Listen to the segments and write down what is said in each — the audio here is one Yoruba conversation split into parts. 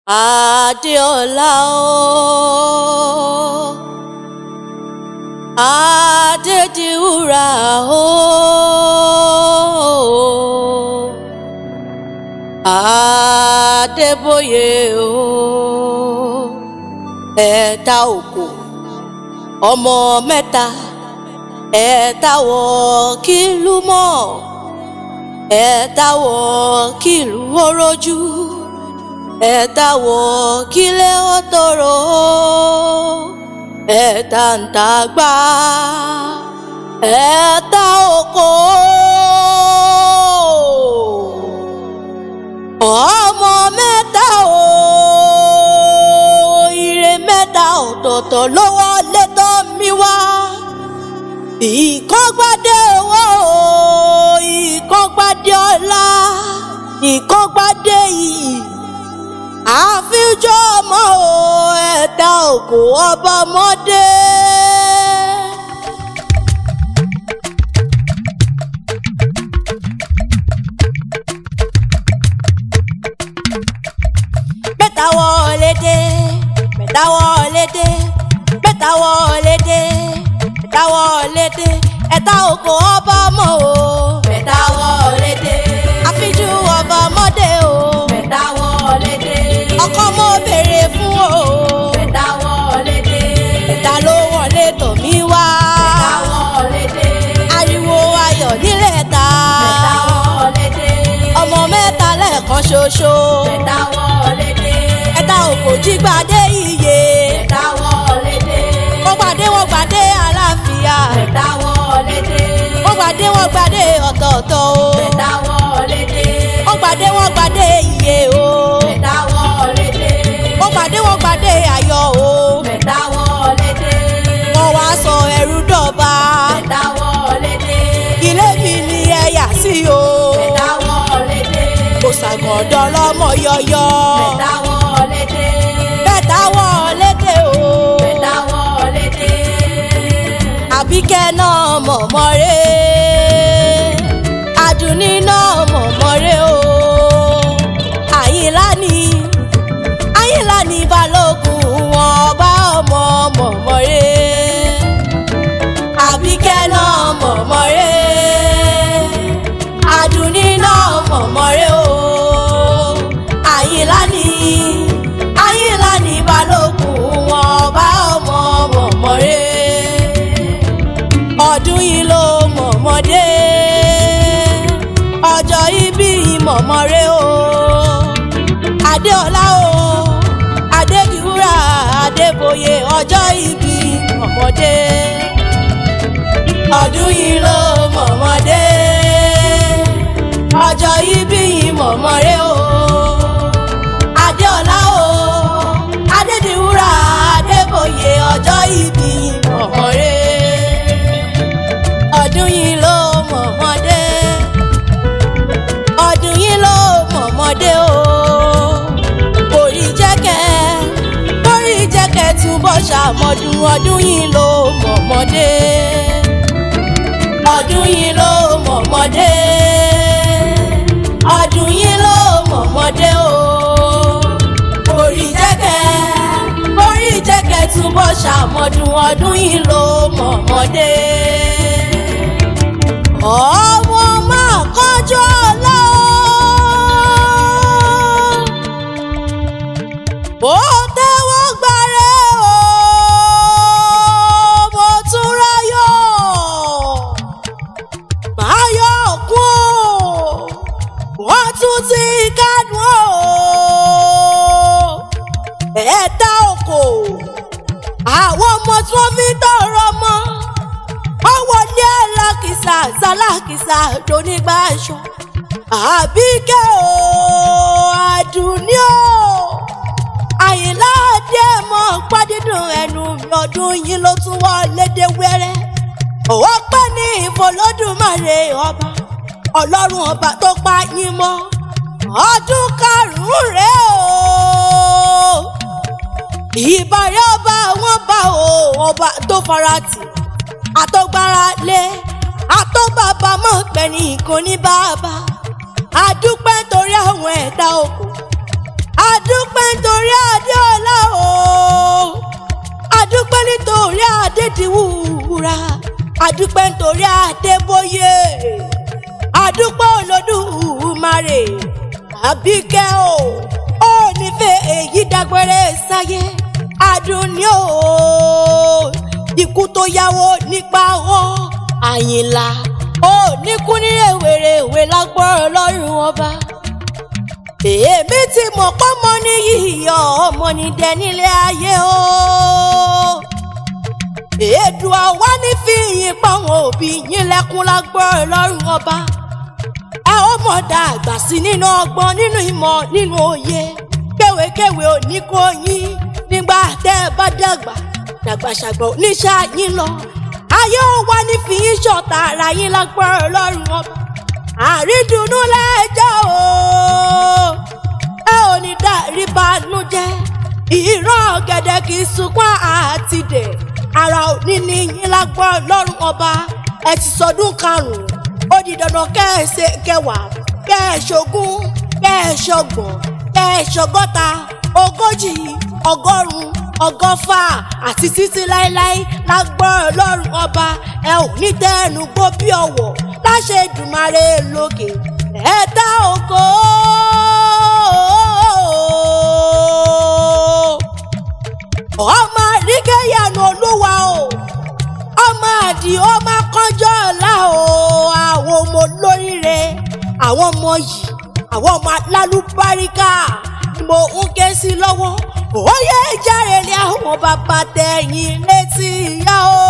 Adéọlá o Adédiwúrà o Adébóyè o ẹ̀ta òkò ọmọ mẹ́ta ẹ̀ta wọ̀ kílù mọ́ ẹ̀ta wọ̀ kílù orójú ẹ̀ta wọ̀ kílẹ̀ ọ̀tọ̀rọ̀ ẹ̀ta ń ta gbá ẹ̀ta òkò ọmọ mẹ́ta o ire mẹ́ta ọ̀tọ̀ọ̀tọ̀ lọ́wọ́ lẹ́tọ́ mi wá ìkọ́gbádé owó ìkọ́gbádé ọlá ìkọ́gbádé iyì àfijọ́ ọmọ o ẹ̀dá òkú ọba ọmọdé. mẹ́ta wọlé dé mẹ́ta wọlé dé mẹ́ta wọlé dé mẹ́ta wọlé dé ẹ̀dá òkú ọba ọmọ o. mẹ́ta wọlé dé. àfijú ọba ọmọdé o. mẹ́ta wọlé dé. ọkọ mo béèrè fún o. mẹ́ta wọlé dé. ẹ̀dá ló wọlé tọ̀ mí wá. mẹ́ta wọlé dé. ariwo ayọ̀ nílẹ̀ ta. mẹ́ta wọlé dé. ọmọ mẹ́ta lẹ́ẹ̀kan ṣoṣo. mẹ́ta wọlé dé. ẹ̀dá òkò jí gbadé iye. mẹ́ta wọlé dé. wọ́n gbadé wọ́n gbadé àlàáfíà. mẹ́ta wọlé dé. wọ́n gbadé wọ́n gbadé ọ̀tọ̀ọ̀tọ̀ o. mẹ́ta wọlé dé. wọ́n gbadé wọ́n gbadé iye o. mẹ́ta wọlé dé. wọ́n gbadé wọ́n gbadé ayọ̀ o. mẹ́ta wọlé dé. wọ́n wá sọ ẹrú dọ̀ba. mẹ́ta wọlé dé. ilé mi ni ẹ̀yà sí o. mẹ́ta wọlé dé. kò ṣàgọ̀dọ̀ lọ́mọ yọyọ. mẹ́ta wọlé dé. mẹ́ta wọlé dé o. mẹ́ta wọlé dé. àbíkẹ́ náà mọ̀mọ́ rẹ̀ àdùnní náà mọ̀mọ́ rẹ̀ o àyìnlá ni àyìnlá ni balógun wọn ọba ọmọ mọ̀mọ́ rẹ̀ àbíkẹ́ náà mọ̀mọ́ rẹ̀ àdùnní náà mọ̀mọ́ rẹ̀ o àyìnlá ni àyìnlá ni balógun wọn ọba ọmọ mọ̀mọ́ rẹ̀ ọdún yìí ló mọ̀mọ́dé ọjọ́ ibi ìmọ̀mọ́rẹ́ o adéọlá o adédiwúrà adébóyè ọjọ́ ibi ìmọ̀mọ́dé ọdún yìí ló mọ̀mọ́dé ọjọ́ ibi ìmọ̀mọ́rẹ́ o adéọlá o adédiwúrà adébóyè ọjọ́ ibi ìmọ̀mọ́rẹ́ ọdún yìí ló mọ̀mọ́dé ọdún yìí ló mọ̀mọ́dé o orí jẹ́kẹ́ orí jẹ́kẹ́ túbọ̀ ṣàmọ́dún ọdún yìí ló mọ̀mọ́dé ọdún yìí ló mọ̀mọ́dé ọdún yìí ló mọ̀mọ́dé o orí jẹ́kẹ́ orí jẹ́kẹ́ túbọ̀ ṣàmọ́dún ọdún yìí ló mọ̀mọ́dé ọmọ máa kọjọ lọ. ó tẹ́wọ́ gbàrẹ́ o mo tún ráyọ̀ máa yọ kún o wọ́n tún ti kánú o ẹ̀ẹ́dá oko àwọn ọmọ tí wọ́n fi tọrọ mọ́ ọwọ́ ní alákìsà sálákìsà lónígbà aṣọ àbíkẹ́ o àdùnní o àyìnlá adé mọ́ pádídùn ẹnu mi ọdún yìí ló tún wọ́ lédè wẹ́rẹ́ òwò pẹ́ ní ìfọlọ́dúnmáre ọba ọlọ́run ọba tó pa yín mọ́ ọdún karùn-ún rèé o ìbàrẹ̀ ọba wọn bá o ọba tó faratì àtọ́gbára lé àtọ́bàbà mọ̀ pẹ̀lú ìkan ní bàbá adúpẹ́ torí àwọn ẹ̀dá òkú adúpẹ́ torí. nítorí adéọlá o adúpẹ́ nítorí adédìwúra adúpẹ́ nítorí adébóyè adúpẹ́ olódùmarè àbíkẹ́ o ó nífẹ̀ẹ́ èyí dágbére sáyé adùnní o ikú tó yáwó nípa ọ àyìnlá ó níkú ní rèwerèwe lágbọ́rọ̀ lọ́rùn ọba èmi ti mọ̀ pọ́mọ ní yíyọ ọmọ ní dẹ nílé ayé o èdùn àwa ní fi yín pàwọn òbí yín lẹ́kún lágbọ́rọ̀ lọ́rùn ọba ẹ ó mọ̀ dàgbà sí nínú ọgbọ́n nínú ìmọ̀ nínú òye kéwékéwé òní kò yín nígbà tẹ́ ẹ bá dàgbà dàgbàṣàgbà oníṣẹ́ yín lọ ayé ó wá ní fi yín ṣọ̀tá ara yín lágbọ́rọ̀ lọ́rùn ọba àrídùnnú lẹ́jọ́ o ẹ ò ní dárí banújẹ́ ìran ọ̀gẹ̀dẹ̀ kì í sunkún àtìdè ara òní ní yín lágbọ́rọ̀ lọ́rùn ọba ẹ ti sọdún karùn-ún ó di dandan kẹ́ẹ̀ṣe kẹwàá kẹ́ẹ̀ṣogún kẹ́ẹ̀ṣọgbọ̀n kẹ́ẹ̀ṣọgọ́ta ogójì ọgọ́rùn-ún ọgọ́fà àti títí láéláé lágbọ́rọ̀ lọ́rùn ọba ẹ ò ní tẹ́ẹ̀nù gbó bí ọ̀wọ̀ láṣẹ Èdùmàrè lókè ẹ̀ẹ́dá ògo. ọmọ àríkẹ́yànù olúwa o ọmọ àdì ọmọ kọjọ́ ọ̀la o àwọn ọmọ olóríire àwọn ọmọ yìí àwọn ọmọ alálùbáríkà ni mo ń ké sí lọ́wọ́ òye ìjàre ni àwọn bàbá tẹ̀yìn létí ìyá o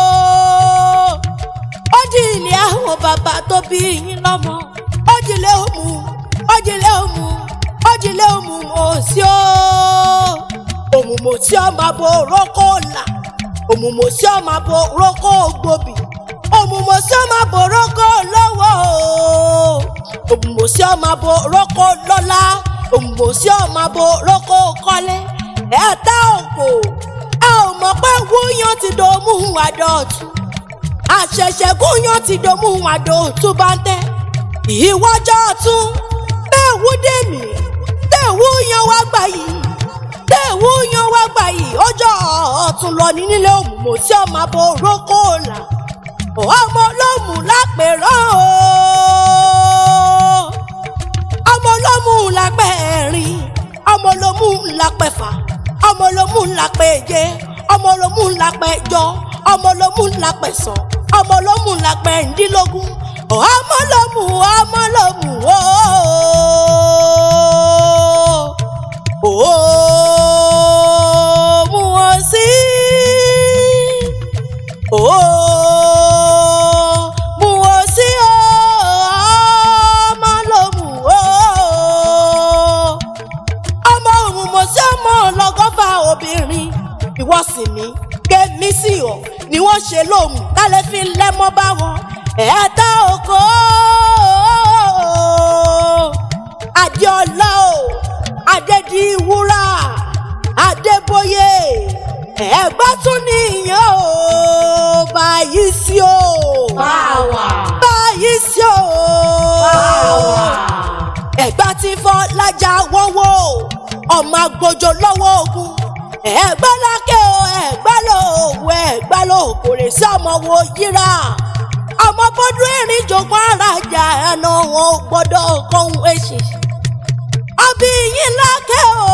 ó di ilé àwọn bàbá tó bí yín lọ́mọ ó dìlé òmù ó dìlé òmù ó dìlé òmù mọ̀ sí o òmùmọ̀ tí ọmọ abo rókò là òmùmọ̀ tí ọmọ abo rókò gbòbì òmùmọ̀ tí ọmọ abo rókò lọ́wọ́ o òmùmọ̀ tí ọmọ abo rókò lọ́lá òmùmọ̀ tí ọmọ abo rókò kọ́lé ẹ̀ẹ́dá òkò ẹ ò mọ̀ pé wúyàn ti dòmú àdọ̀tún àṣẹ̀ṣẹ̀ gúnyàn ti dòmú àdọ̀tún bá ń tẹ́ ìwọ́jọ́ tún bẹ́ẹ̀ wú dèmí bẹ́ẹ̀ wúyàn wá gbà yìí tẹ̀wú yan wá gbà yìí ọjọ́ ọ̀tún lọ ní nílé òmùmọ̀ tí ọmọ abo rókò là ọmọ olómù lápẹ̀rọ̀ o ọmọ olómù lápẹ̀ ẹ̀rin ọmọ olómù lápẹ̀fà ọmọ olómù lápẹ̀je ọmọ olómù lápẹ̀jọ ọmọ olómù lápẹ̀sán ọmọ olómù lápẹ̀ndínlógún ọmọ olómù ọmọ olómù ooo ó mú wọn sí ó mú wọn sí ọmọ ló mú ó ọmọ òmùmọ̀ sí ọmọ ọlọ́gọ́fà obìnrin ìwọ sì ní kémi sí ọ ni wọ́n ṣe lóhùn kálẹ̀ fi lẹ́mọ́ bá wọn ẹ̀ẹ́dá oko adéọlá o adédìwúrà adébóyè ẹ̀gbọ́n tún nìyẹn o báyìí sí o Báwa. báyìí sí o Báwa. ẹ̀gbọ́n ti fọ́ lájà wọ́wọ́ ọmọ agbójó lọ́wọ́ ogun ẹ̀gbọ́n lákẹ́ o ẹ̀gbọ́n lò òwò ẹ̀gbọ́n lò kòrè sí ọmọ wo yíra ọmọ bọ́dún erin jogún arajà ẹnu wọn ò gbọ́dọ̀ kọ́hún èsì ọbí yín lákẹ́ o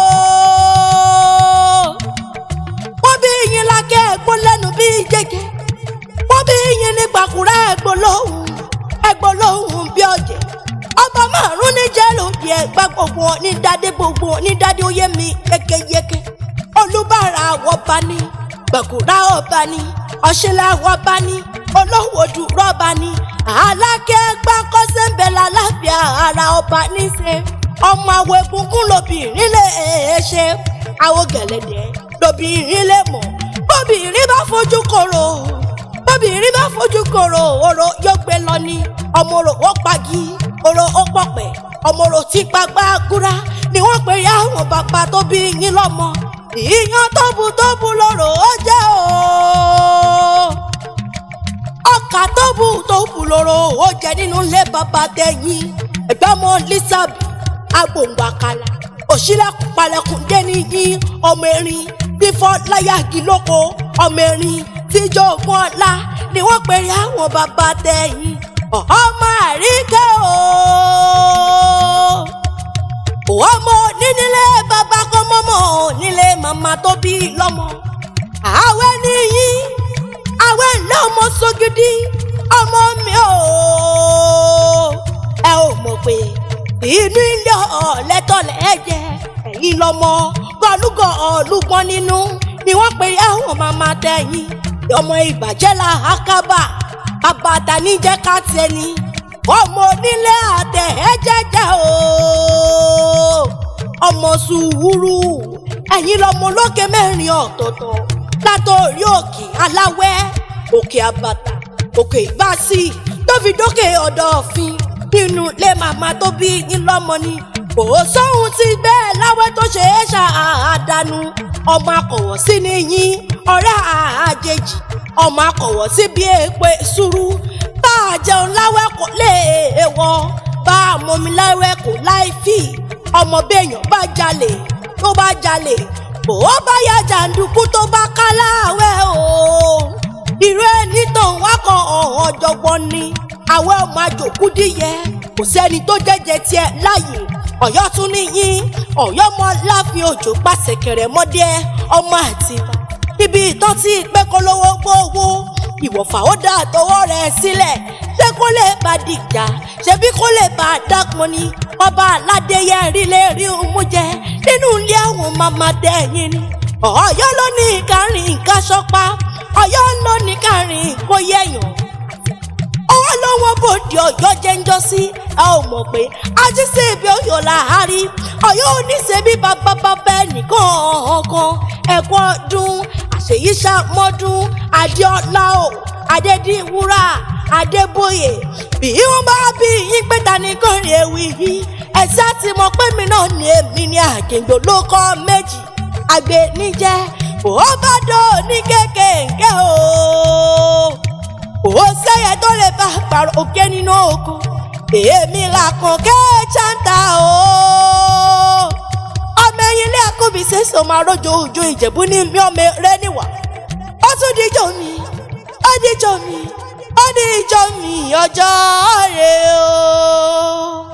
wọ́n bí yín lákẹ́ ẹ̀gbọ́n lẹ́nu bí jẹ́jẹ́ wọ́n bí yín ní gbàkúrẹ́ ẹ̀gbọ́n lóhùn ẹ̀gbọ́n lóhùn bí ọ̀jẹ̀ ọba márùn ní jẹ́ lòdì ẹ̀gbá gbogbo ní dádé gbogbo ní dádé oyé mi yékéyéké olúbàrà ọba ní gbàkúrà ọba ní ọ̀ṣẹ́lá ọba ní olówódù rọ́bà ní alákẹ́ gbàkọ́sẹ́ ń bẹ lálàáfíà ara ọba níṣẹ́ ọmọ àwọn egungun lobìnrin lè ṣe àwọn gẹ̀lẹ́dẹ̀ lobìnrin lè mọ̀ bóbìnrin bá fojú koro bóbìnrin bá fojú koro oró yóò gbé lọ ní ọmọ orò ó pagi oró ó pọ̀pẹ̀ ọmọ orò tí pagbá gúra ni wọ́n pe ya àwọn bàbá tó bí yín lọ́mọ ìyàn tóbu tóbu lóró ó jẹ́ o ọkà tóbu tóbu lóró ó jẹ́ nínú ilé bàbá tẹ̀yìn ẹ̀gbọ́n mọ́ lísàbí agbóǹgbàkàlà òṣìlẹ̀kùn palẹ̀kùn dé níyìn ọmọ erin fífọ́ láyàgì lóko ọmọ erin tíjọ́ ògùn ọ̀la ni wọ́n pèrè àwọn bàbá tẹ̀yìn ọmọ àríkẹ́ o ọmọ nínílé bàbá kan mọ́mọ́ nílé màmá tó bí lọ́mọ àwẹ̀ nìyí àwẹ̀ lọ́mọ sógidì ọmọ mi ò ẹ ò mọ̀ pé inú ilé ọ̀lẹ́tọ̀lẹ́ ẹ̀jẹ̀ ẹ̀yìn lọ́mọ gọlúgọ ọ̀lùgbọ́n nínú ni wọ́n pe àwọn màmá tẹ̀yìn ọmọ ìbàjẹ́ la àkàbà àbàtà níjẹ́ ká tiẹ̀ ni ọmọ onílé àtẹ̀ ẹ̀jẹ̀jẹ̀ o ọmọ sùúrù ẹ̀yìn lọ́mọ lókè mẹ́rin ọ̀tọ̀ọ̀tọ̀ látòrí òkè aláwẹ́ òkè àbàtà òkè ìbásí tó fi dókè ọ̀dọ̀ òfin nínú ilé màmá tó bí yín lọ́mọ ni kò sóhun tí bẹ́ẹ̀ láwẹ́ tó ṣe é ṣàdánù ọmọ akọ̀wọ̀ sí ni yín ọ̀rẹ́ àjèjì ọmọ akọ̀wọ̀ sí bí èpè sùúrù bá a jẹun láwẹ́ kò lè wọ bá a mọmi láwẹ́ kò láì fì ọmọ béèyàn bá jalè tó bá jalè bò ó bá ya jàǹdùkú tó bá ká láwẹ́ o irú ẹni tó ń wákọ̀ ọ̀hún ọ̀jọ̀gbọ́n ni àwọn ọmọ àjòkú díyẹ kò sẹ́ni tó jẹ́jẹ́ tiẹ̀ láàyè ọ̀yọ́ tún níyìn ọ̀yọ́ mọ láàfin òjò pàṣẹ kẹrẹ mọ́dẹ́ ọmọ àtìbá ibi ìtàn tí ìpẹ́ kọ́ lówó gbówó ìwọ̀fà ó dà tọwọ́ rẹ̀ sílẹ̀ ṣé kó lè bá dìjà ṣebí kó lè bá dápọn ni ọba aládéyẹ rí lè rí mú jẹ nínú ilé àwọn màmá dẹ́yìn ni ọ̀yọ́ ló ní ìkárìn nǹkan ṣọ́pá ọ̀yọ́ ló ní ìkárìn kó yẹ̀yàn ọwọ́ lọ́wọ́ bòde ọ̀yọ́ jẹ́ ń jọ sí ẹ ò mọ̀ pé ajíṣe ibi ọ̀yọ́ làárí ọ̀yọ́ oníṣẹ́bí bàbá bàbá ẹnìkan ọ̀kan ẹ̀kọ́ ọdún àṣeyíṣàmọ́dún adéọlá o adédìwúrà adébóyè bí wọ́n bá bí yín pé ta ni kọrin ewì yìí ẹ̀sẹ̀ ti mọ̀ pé mi náà ní èmi ní àkèǹgbò ló kọ́ méjì àgbẹ̀ níjẹ́ ó bá dò ní kékèké o ó sẹ́yẹ tó lè bá pàrọ̀ òkè nínú oko èmi là kàn kẹ́ ṣáńtà o. ọmọ ẹyin ilé àkóbí ṣèṣe ọmọ arójò òjò ìjẹ̀bú ní mi ọmọ rẹ níwà ó tún díjọ mi ó díjọ mi ó díjọ mi ọjọ́ rẹ o.